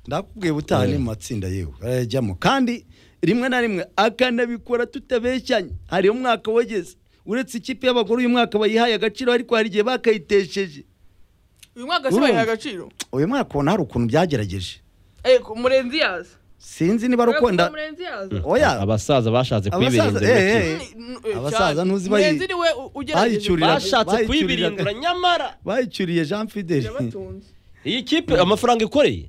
ndakubwiye ubutaha ni mu matsinda yewe arayajyamo kandi rimwe na rimwe akanabikora tutabeshyanye hari umwaka wageze uretse ikipe y'abagore uyu mwaka bayihaye agaciro ariko hari igihe bakayitesheje uyu mwaka se Urumva? bayiha agaciro uyu mwaka ubona hari ukuntu byagerageje ariko murenzi yaza sinzi niba ari ukunda murenzi yaza oya abasaza bashatse abasaza kwibirindura eh, ikipe. eh, N- n- eh, Abasaza cyane. ntuzi bayi- murenzi niwe u- ugerageje bayicyurira- basha bashatse Bayicurira- kwibirindura nyamara bayicyuriye jean fideli yabatunze iyi kipe amafaranga ikoreye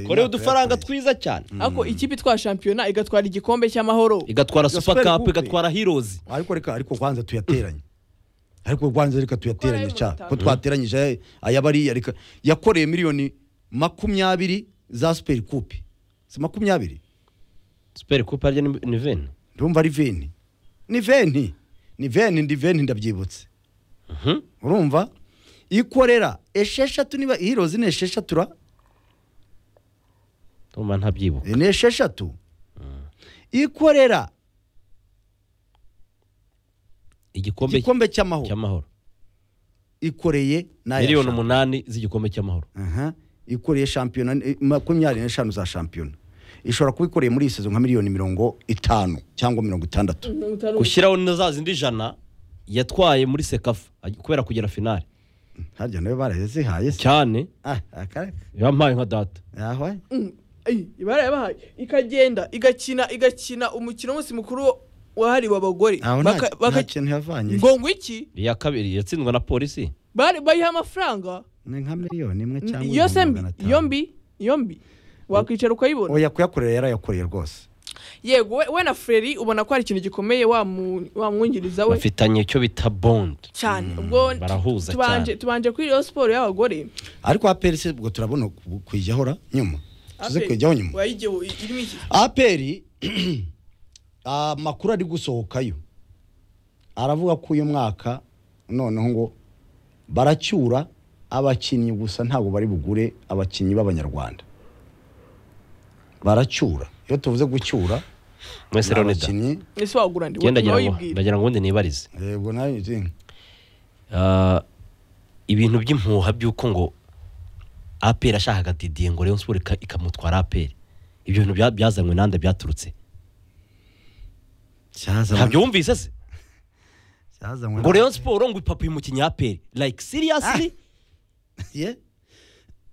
korewe udufaranga twiza cyane ariko ikipe itwara shampiyona igatwara igikombe cy'amahoro igatwara Gospel super cup Coupe. igatwara heroes ariko reka ariko kwanza tuyateranye ariko kwanza reka tuyateranye Kuko cyane ari mu ko twateranyije ayabariya reka yakoreye miliyoni makumyabiri za superi kupe si makumyabiri super cup arya ni ni veni ndumva ari veni ni veni ni veni ndi veni ndabyibutse Mhm. urumva ikorera esheshatu niba hirozi ni esheshatu ra ndumva ntabyibuka ni esheshatu ikorera igikombe igikombe cy'amahoro cy'amahoro ikoreye n'aya miliyoni shampiyona. umunani z'igikombe cy'amahoro Aha. ikoreye shampiyona eh, makumyabiri n'eshanu za shampiyona ishobora kuba ikoreye muri iyi sezo nka miliyoni mirongo itanu cyangwa mirongo itandatu gushyiraho na za zindi ijana yatwaye muri sekafa aj- kubera kugera finale harya nawe barazihaye se cyane Ah, aka- yampaye nka data ahwa barayabahaye ikagenda igakina igakina umukino w'umunsi mukuru wahariwe abagore aho nta- Baka- nta baka- kintu yavanye ngo ngo iki iya kabiri yatsindwa na polisi bari bayiha amafaranga ni nka miliyoni imwe cyangwa iyo se ibihumbi mbi magana atanu. iyo mbi iyo mbi wakwicara ukayibona oya kuyakorera yarayakoreye rwose yego we- we na fureri ubona ko hari ikintu gikomeye wamu- wamwungiriza we bafitanye icyo bita bond cyane ubwo barahuza tubanje cyane. tubanje kuri iyo siporo y'abagore ariko aperi se ubwo turabona ku- kuyijyaho ra nyuma tuze kuyijyaho nyuma wayigeho irimo iki aperi amakuru ari gusohokayo aravuga ko uyu mwaka noneho ngo baracyura abakinnyi gusa ntabwo bari bugure abakinnyi b'abanyarwanda baracyura iyo tuvuze gucyura mwese rero ni da abakinnyi ese wagura ndi genda nawe ngira ngo yibwira ndagira ngo ubundi nibarize yego nayo izi- Ah, ibintu by'impuha by'uko ngo aperi ashakaga didiye ngo Rayon Sport ika- ikamutwara aperi ibyo bintu bya- byazanywe nande byaturutse cyazanywe- ntabyo wumvise se cyazanywe ngo na- Rayon Sport ngo ipapuye umukinnyi aperi like seriously Ye?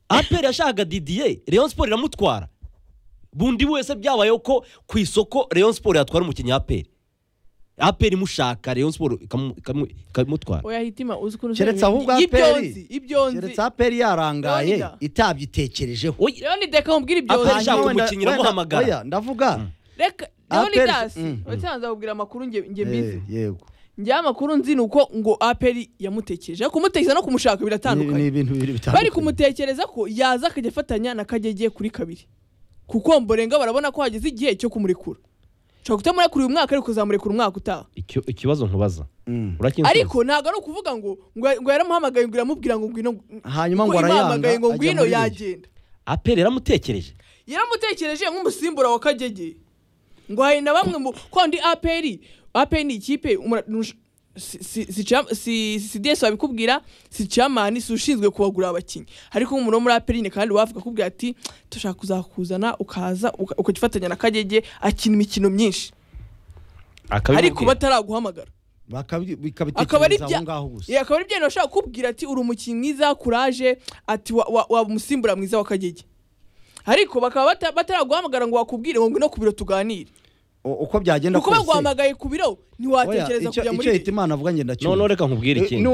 aperi yashakaga didiye Rayon Sport iramutwara bundi wese byabayeho ko ku isoko Rayon Sport yatwara umukinnyi aperi aperi imushaka Rayon Sport ikamu- ikamu- ikamutwara oya hitima uzi ukuntu keretse ahubwo ibyo aperi nzi ibyo nzi keretse aperi yarangaye Leonidas. itabyitekerejeho Oya, rero ni deka mubwira ibyo Aperi nzi ashaka Hanyuma wenda- umukinnyi wenda- aramuhamagara. oya, ndavuga reka rero ni Aperi- dasi Mm, mm. watanze akubwira amakuru nge nge mbizi Eh, yego njyewe amakuru nzi ni uko ngo aperi yamutekereje kumutekereza no kumushaka Ni- ni biratandukanye ibintu bibiri bitandukanye bari kumutekereza ko yaza akajya afatanya na kagege kuri kabiri kuko mborenga barabona ko hageze igihe cyo kumurekura ushobora kutamurekura uyu mwaka ariko uzamurekura umwaka utaha icyo- ikibazo nkubaza Mm. urakinsubiza ariko ntabwo ari ukuvuga ngo ngo ngo yaramuhamagaye ngo iramubwira ngo ngwino Hanyuma ngo ngo arayanga, imuhamagaye ngo ajya ngwino muri Ligi. yagenda aperi yaramutekereje yaramutekereje nk'umusimbura wa kagege ngo hari na bamwe mu kondi aperi aperi ni ikipe umura- nush- si- si- si cham- si- si desi wabikubwira si camani si ushinzwe kubagura abakinnyi ariko nk'umuntu wo muri aperi nyine kandi wavuga akubwira ati dushaka kuzakuzana ukaza uka- ukajya ufatanya na kagege akina imikino myinshi ariko akabimubwira bataraguhamagara Bakabi- akaba ari bikabitekereza bya aho ngaho gusa Yeah, akaba ari bya bintu bashobora kukubwira ati uri umukinnyi mwiza kuraje ati wa- wa- waba umusimbura mwiza wa kagege ariko bakaba bata- bataraguhamagara ngo bakubwire ngo ngwino ku biro tuganire O- uko byagenda kuko baguhamagaye ku biro oya, icyo ntiwatekereza kujya icyo muri hita leta imana avuga njye ndacyo noneho reka nkubwire ikindi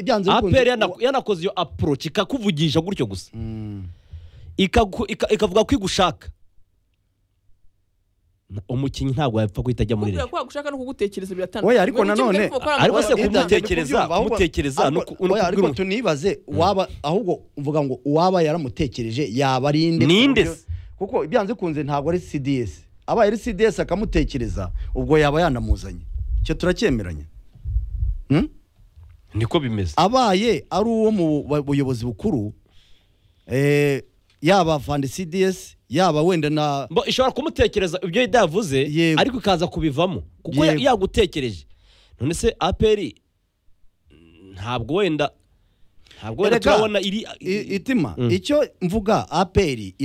byanze bikunze aperi yana- yanakoze iyo approach ikakuvugisha gutyo gusa Mm. Ikagu- ika- ikavuga ko igushaka Na- umukinnyi ntabwo yapfa guhita ajya muri kubwira leta ko bagushaka no kugutekereza biratandukanye Oya, ariko Ngo ni kimwe nanone- ariko bakorana ariko se biratandukanye. Ibyo ntabwo kumutekereza, kubyumva, ahubwo- kumutekereza no ariko- ku- no oya, kubwira ariko umuntu. tunibaze waba ahubwo uvuga ngo uwaba yaramutekereje yaba ari inde Ninde Kuko- se? kuko byanze bikunze ntabwo ari cds abaye ari cds akamutekereza ubwo yaba yanamuzanye icyo turacyemeranya Hmm? niko bimeze abaye ari uwo mu ba- buyobozi bukuru eh, yaba fandi cds yaba wenda na Mbo- ishobora kumutekereza ibyo yari yavuze Yego. ariko ikaza kubivamo kuko ya- Yego. yagutekereje none se aperi ntabwo wenda ntabwo wenda Erega, turabona iri i- itima Mm. icyo mvuga aperi ira